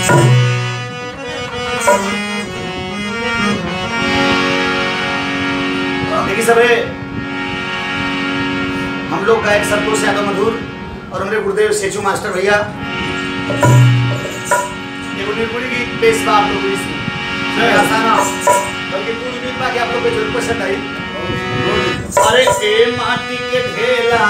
देखिए सबे हम लोग गायक संतोष यादव मधुर और हमारे गुरुदेव सेचू मास्टर भैया एगो निर्गुणी गीत पेश बा आप लोग को इसमें मैं आसाना बल्कि पूरी गीत बा कि आप लोग को जरूर पसंद आई अरे ए माटी के ढेला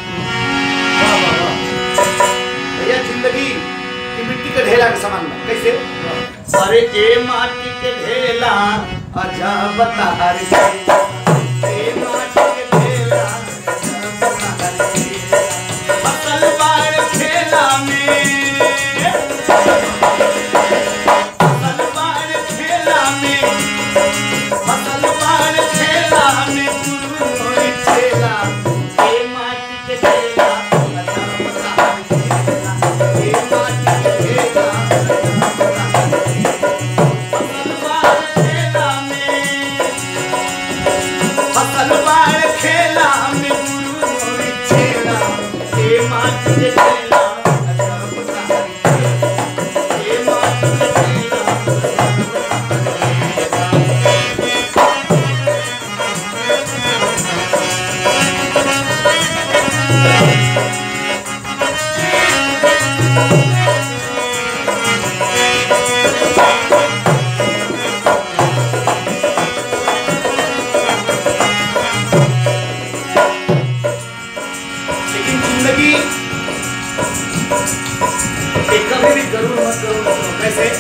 भैया जिंदगी की मिट्टी के ढेला के समान बा कैसे अरे ए माटी के ढेला आजा बता हर ए माटी के ढेला आजा बता हर फसल बाड़ खेला में फसल बाड़ खेला में फसल बाड़ खेला में गुरु होई खेला ए माटी के ढेला आजा बता हर ए माटी के ढेला फसल बाड़ खेला में फसल बाड़ खेला में गुरु होई खेला ए माटी के ढेला आजा बता हर ए माटी के ढेला लेकिन जिंदगी एक कभी भी जरूर मत करो मत करो कैसे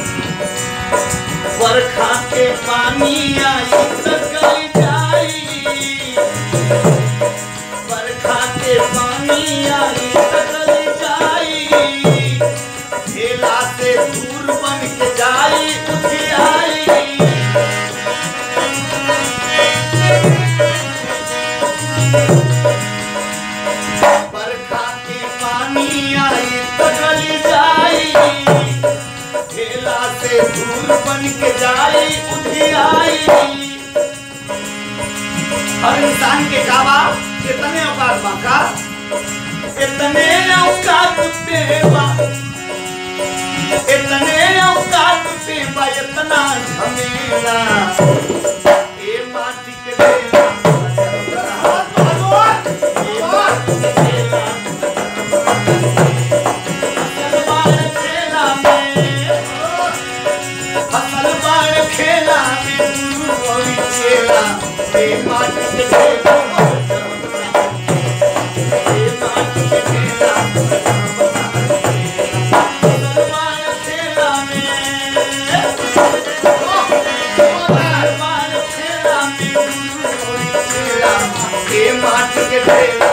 बरखा के पानी आई तो गल जाई बरखा के पानी आई तो गल जाई ठेला से दूर बन के जाई उठ आई बरखा के पानी आई तो गल जाई ठेला से दूर बन के जाई उठी आई हर इंसान के काबा कितने औकात बा का इतने औकात पे बा इतने औकात पे बा इतना झमेला ए माटी के ढेला ए माटी के ढेला फसल बाड़ खेला में फसल बाड़ खेला में गुरु होई चेला ए माटी के ढेला ए माटी के ढेला फसल बाड़ खेला में फसल बाड़ खेला में गुरु होई चेला ए माटी के ढेला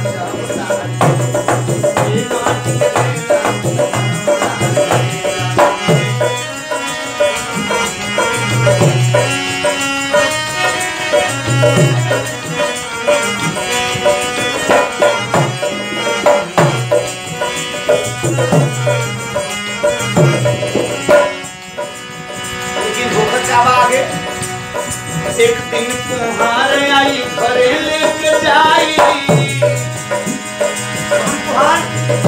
ए माटी के ढेला लेकिन होकर क्या बा आगे एक दिन कुम्हार आई घरे लेके जाई कौन कुम्हार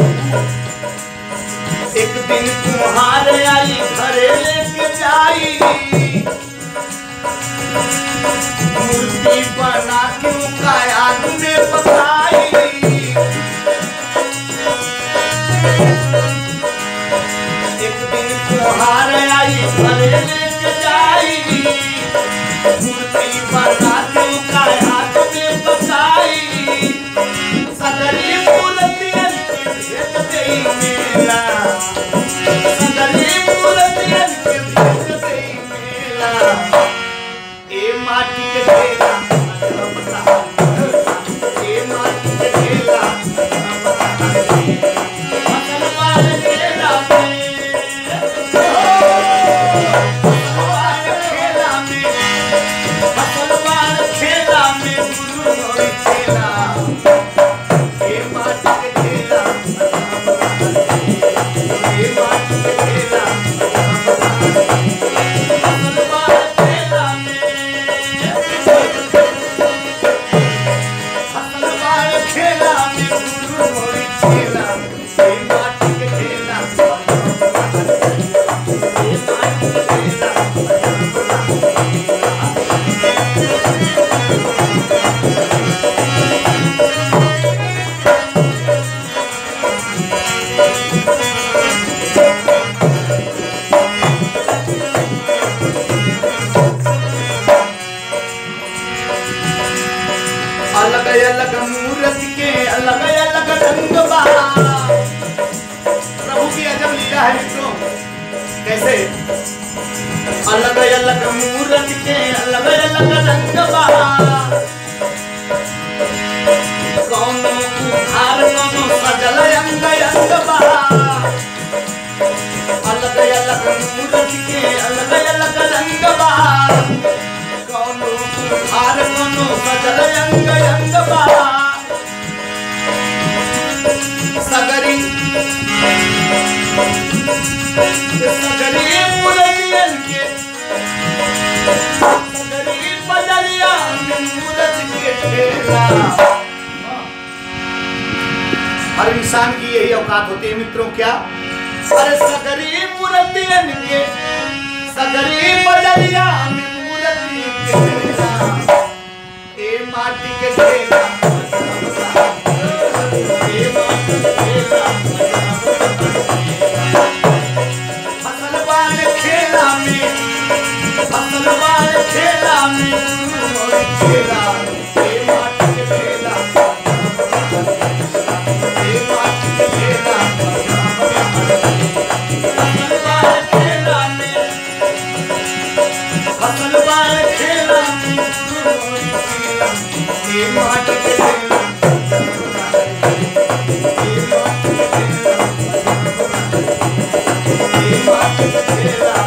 एक दिन कुम्हार आई घरे लेके जाई मूर्ति बना के उनका आग में पकाई एक दिन कुम्हार आई घरे लेके जाई मूर्ति बना के उनका हाथ में पकाई सगरी मूर्तियन के भेज देई मेला सगरी मूर्तियन के भेज देई मेला ए माटी के ढेला ए माटी के ढेला फसल बाड़ खेला में फसल बाड़ खेला में गुरु होई चेला ए माटी के ढेला ए माटी के ढेला फसल बाड़ खेला में फसल बाड़ खेला में गुरु होई चेला ए माटी के ढेला क्या है मित्रों कैसे अलग अलग मूरत के अलग अलग रंग बहा कौनो उधार कौनो सजल अंग अंग बहा अलग अलग मूरत के अलग अलग रंग बहा कौनो उधार कौनो सजल अंग अंग बहा सगरी सगरी मूरतियन के सगरी बजरिया में मूरत के ढेला हर इंसान की यही औकात होती है मित्रों क्या अरे सगरी मूर्तियन के सगरी बजरिया में मूर्ति के ढेला ए माटी के ढेला ए माटी के ढेला फसल बाल खेला में फसल बाल खेला में खेला ए माटी के ढेला ए माटी के ढेला फसल बाल खेला में फसल बाल खेला में ए माटी के ढेला ए माटी के ढेला ए माटी के ढेला